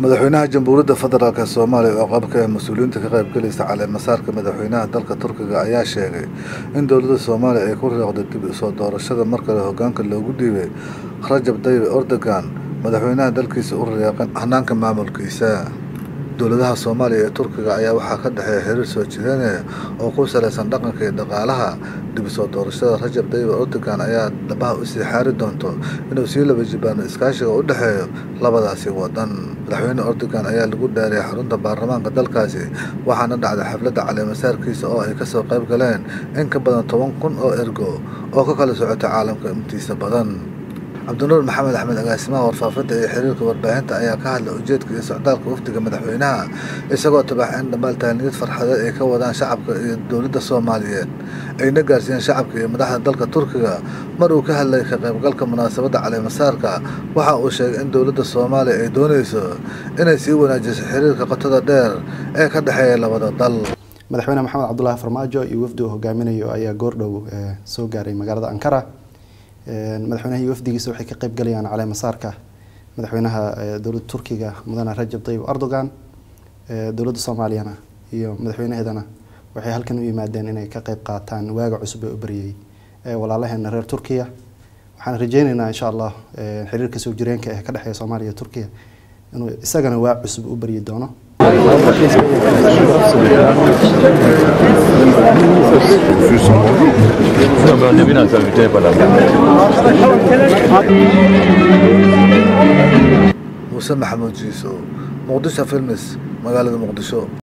madaxweynaha jamhuuriyadda federaalk soomaaliya oo qabka ee mas-uuliyiinta ka qaybgalaysa caleemasaarka madaxweynaha dalka turkiga ayaa sheegay in dowladda soomaaliya ay ku riiqday dib usoo doorashada mar kale hogaanka loogu dhiibay rajab tayyib erdogan madaxweynaha dalkiisa u riiqan hanaanka maamulkiisa dowladaha soomaaliya ee turkiga ayaa waxaa ka dhexeeya xiriir soo jireynaya oo ku salaysan dhaqanka iyo dhaqaalaha dib usoo doorashada rajab tayyib erdogan ayaa dhabaha usii xaari doonto inuu sii laba jibaano iskaashiga u dhexeeyo labadaasi wadan madaxweyne erdogan ayaa lagu dhaariyay xarunta baarlamaanka dalkaasi waxaana dhacday xafladda caleemasaarkiisa oo ay kasoo qayb galeen in ka badan toban kun oo ergo oo ka kala socota caalamka intiisa badan cabdinuur maxamed axmed agaasimaha warfaafinta iyo xiriirka warbaahinta ayaa ka hadlay ujeedka iyo socdaalka wafdiga madaxweynaha isagoo tabax in dhammaal tahaniyad farxadeed ay ka wadaan shacabka iyo dowladda soomaaliyeed ayna gaarsiiyeen shacabka iyo madaxda dalka turkiga mar uu ka hadlay ka qaybgalka munaasabadda caleemasaarka waxa uu sheegay in dowladda soomaaliya ay doonayso inay sii wanaajiso xiriirka qotada dheer ee ka dhexeeya labada dal madaxweyne maxamed cabdulaahi farmaajo iyo wafdi uu hogaaminayo ayaa goordhow soo gaaray magaalada ankara madaxweynaha iyo wafdigiisa waxay ka qayb galayaan caleemasaarka madaxweynaha dowladda turkiga mudane rajab tayyib erdogan dowladda soomaaliyana iyo madaxweynaheedana waxay halkan u yimaadeen inay ka qayb qaataan waaga cusub ee u baryay walaalaheena reer turkiya waxaan rajeyneynaa insha allah xiriirka soo jireenka ee ka dhexeeya soomaaliya iyo turkiya inuu isagana waa cusub u baryi doono muuse maxamuud jiiso muqdisho filmis magaalada muqdisho